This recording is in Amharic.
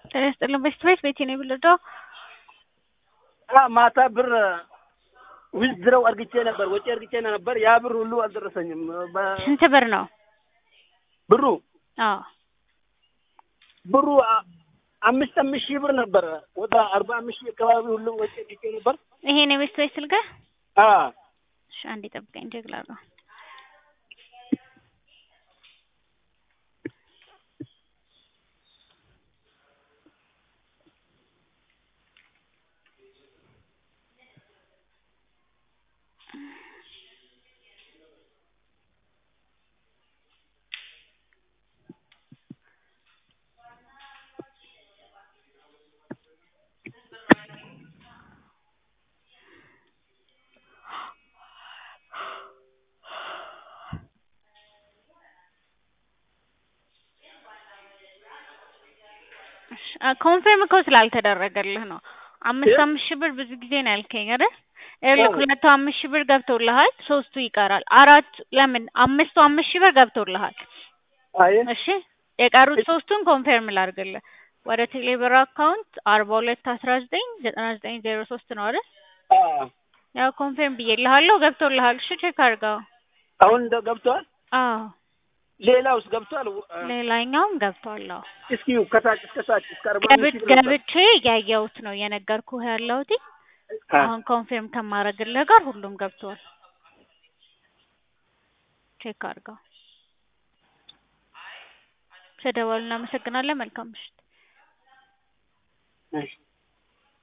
ጤና ይስጥልን በሽት ቤት ቤቴ ነው የምልደው ማታ ብር ዊዝድረው አርግቼ ነበር፣ ወጪ አርግቼ ነበር። ያ ብር ሁሉ አልደረሰኝም። በ- ስንት ብር ነው? ብሩ አዎ ብሩ አ- አምስት አምስት ሺህ ብር ነበረ። ወደ አርባ አምስት ሺህ አካባቢ ሁሉ ወጪ አርግቼ ነበር። ይሄ ነው የቤት ቤት ስልክህ? አ እሺ አንዴ ጠብቀኝ ጀግላለሁ። ኮንፌርም እኮ ስላልተደረገልህ ነው። አምስት አምስት ሺህ ብር ብዙ ጊዜ ነው ያልከኝ አይደል? ይኸውልህ ሁለቱ አምስት ሺህ ብር ገብቶልሃል፣ ሶስቱ ይቀራል። አራት ለምን አምስቱ አምስት ሺህ ብር ገብቶልሃል። አይ እሺ የቀሩት ሶስቱን ኮንፌርም ላድርግልህ። ወደ ቴሌብር አካውንት አርባ ሁለት አስራ ዘጠኝ ዘጠና ዘጠኝ ዜሮ ሶስት ነው አይደል? አ ያው ኮንፌርም ብዬልሃለሁ፣ ገብቶልሃል። እሺ ቼክ አድርገው። አሁን እንደ ገብቷል። አዎ ሌላውስ ገብቷል? አ፣ ሌላኛውም ገብቷል። አዎ እስኪ ከታች እስከ ታች እስከ አርባ አምስት ገብት ሺህ ብር ነበር። ገብቼ ያየሁት ነው የነገርኩህ ያለሁት። አ፣ አሁን ኮንፊርም ከማድረግልህ ጋር ሁሉም ገብቷል። ቼክ አድርገው። ስለደወሉ እናመሰግናለን። መልካም ምሽት። እሺ